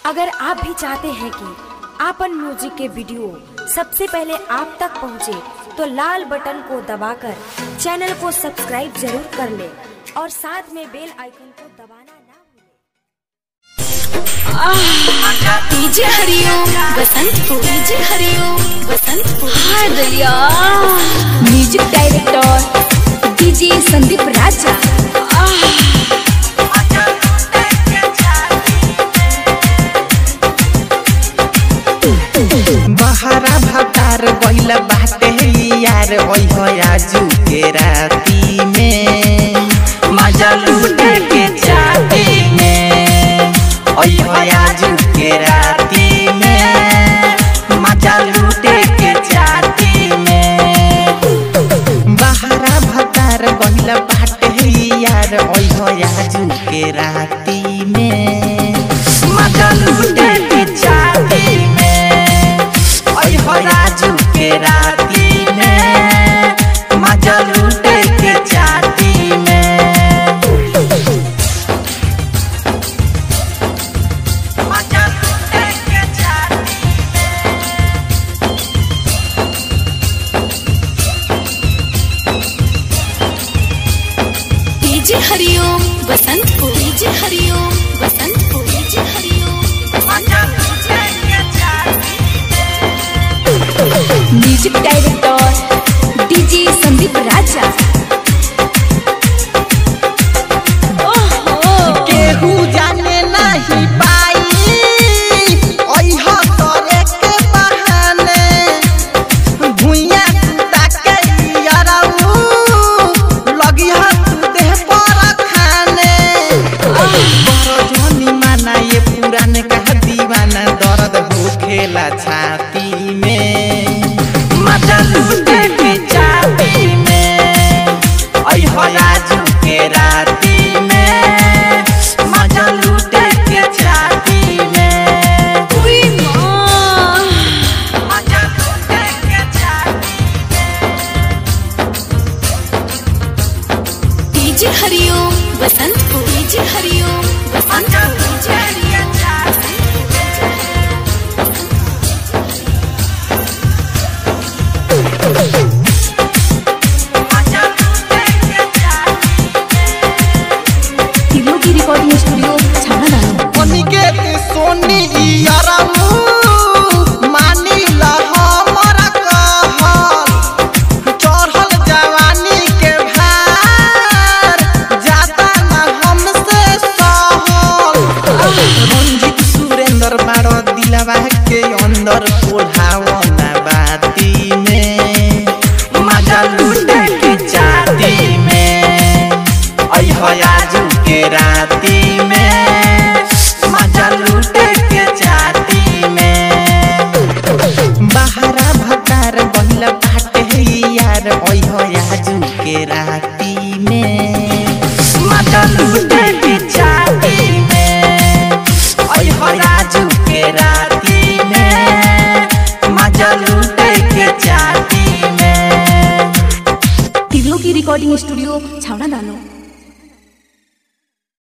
अगर आप भी चाहते हैं कि आपन म्यूजिक के वीडियो सबसे पहले आप तक पहुंचे, तो लाल बटन को दबाकर चैनल को सब्सक्राइब जरूर कर ले और साथ में बेल आइकन को दबाना ना भूलें। डीजे हरिओम बसंतपुर डीजे हरिओम बसंतपुर हाय दरिया music director DJ Sandeep Raja बहरा भतार गइल बाटे यार ओह आजू के राती में मजा लूटे के चाहती में ओह आजू के राती में मजा लूटे के चाहती में बहरा भतार गइल बाटे यार ओह आजू के राती